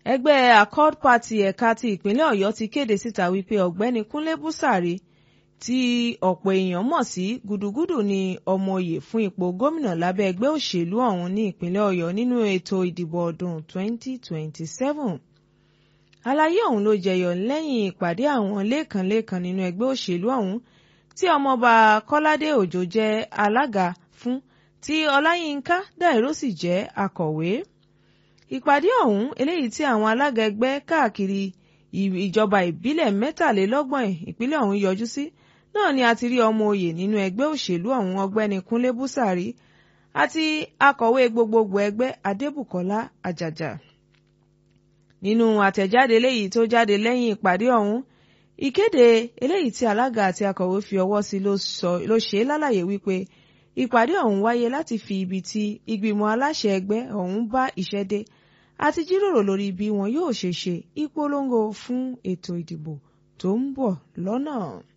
ẹgbẹ́ accord party ẹ̀ka ti ìpínlẹ̀ ọ̀yọ́ ti kéde síta wípé ọ̀gbẹ́ni kúnlé búsàrí tí ọ̀pọ̀ èèyàn mọ̀ sí gúdúgúdù ni ọmọ oyè fún ipò gómìnà lábẹ́ ẹgbẹ́ òṣèlú ọ̀hún ní ìpínlẹ̀ ọ̀yọ́ nínú ètò ìdìbò ọdún 2027 àlàyé ọ̀hún ló jẹyọ lẹ́yìn ìpàdé àwọn lẹ́ẹ̀kanlẹ́ẹ̀kan nínú ẹgbẹ́ òṣèlú ọ̀hún tí ọmọọba kọ́ládé òjó jẹ́ alága fún tí ọláyínká dáìró sì jẹ́ akọ̀wé ìpàdé ọ̀hún eléyìí tí àwọn alága ẹgbẹ́ káàkiri ìjọba ìbílẹ̀ mẹ́tàlélọ́gbọ̀n ìpínlẹ̀ ọ̀hún yọjú sí náà ni a ti rí ọmọ oyè nínú ẹgbẹ́ òṣèlú ọ̀hún ọgbẹ́ni kúnlé búsàrí àti akọ̀wé gbogbogbò ẹgbẹ́ adébùkọ́lá àjàjà nínú àtẹ̀jáde eléyìí tó jáde lẹ́yìn ìpàdé ọ̀hún ìkéde eléyìí tí alága àti akọ̀wé fi ọwọ́ sí ló ṣe lálàyé wípé ìpàdé ọ̀hún wáyé láti fi ibi tí ìgbìmọ̀ aláṣẹ ẹgbẹ́ ọ̀hún bá iṣẹ́ dé àti jíròrò lórí bí wọn yóò ṣe ṣe ìpolongo fún ètò ìdìbò tó ń bọ̀ lọ́nà.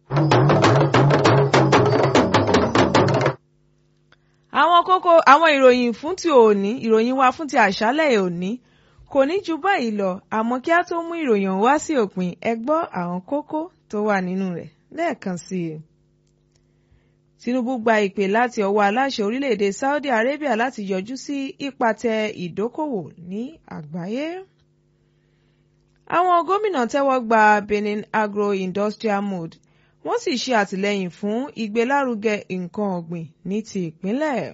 àwọn kókó àwọn ìròyìn fún ti òní ìròyìn wa fún ti àṣálẹ̀ òní kò ní ju báyìí lọ àmọ́ kí á tó mú ìròyìn wá sí òpin ẹ gbọ́ àwọn kókó tó wà nínú rẹ̀ lẹ́ẹ̀kan sí i. Tinubu gba ìpè láti ọwọ́ aláṣẹ orílẹ̀-èdè Saudi Arabia láti yọjú sí ìpàtẹ ìdókòwò ní àgbáyé. Àwọn gómìnà tẹ́wọ́ gba Benin Agro-Industrial Mode wọ́n sì ṣe àtìlẹ́yìn fún ìgbélárugẹ nǹkan ọ̀gbìn ní ti ìpínlẹ̀.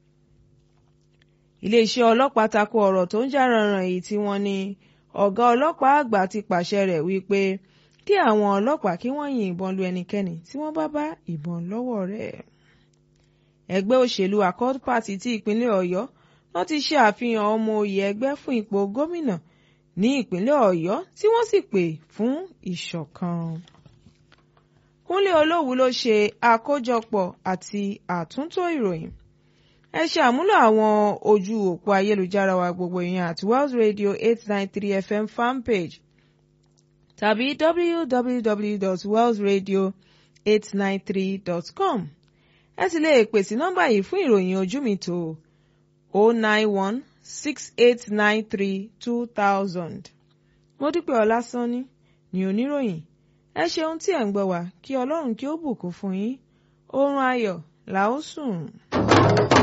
Iléeṣẹ́ ọlọ́pàá tako ọ̀rọ̀ tó ń jà rànràn èyí tí wọ́n ní ọ̀gá ọlọ́pàá àgbà ti pàṣẹ rẹ̀ wípé kí àwọn ọlọ́pàá kí wọ́n yin ìbọn lu ẹnikẹ́ni tí wọ́n bá bá ìbọn lọ́wọ́ rẹ̀. ẹgbẹ́ òṣèlú Accord Party ti ìpínlẹ̀ Ọ̀yọ́ wọ́n ti ṣe àfihàn ọmọ oyè ẹgbẹ́ fún ipò gómìnà ní ìpínlẹ̀ Ọ̀yọ́ tí wọ́n sì pè fún ìṣọ̀kan. Kúnlé Olówú ló ṣe àkójọpọ̀ àti àtúntò ìròyìn. ẹ ṣe àmúlò àwọn ojú òpó ayélujára wa gbogbo ìyẹn àti Wells Radio eight nine three FM fanpage tàbí www.wellsradio893.com ẹ sì lè pè sí nọ́mbà yìí fún ìròyìn ojú mi tó 09168932000. mo dúpẹ́ ọlásánní ní oníròyìn ẹ ṣeun tí ẹ̀ ń gbọ́ wá kí ọlọ́run kí ó bùkún fún yín oorun ayọ̀ là ó sùn.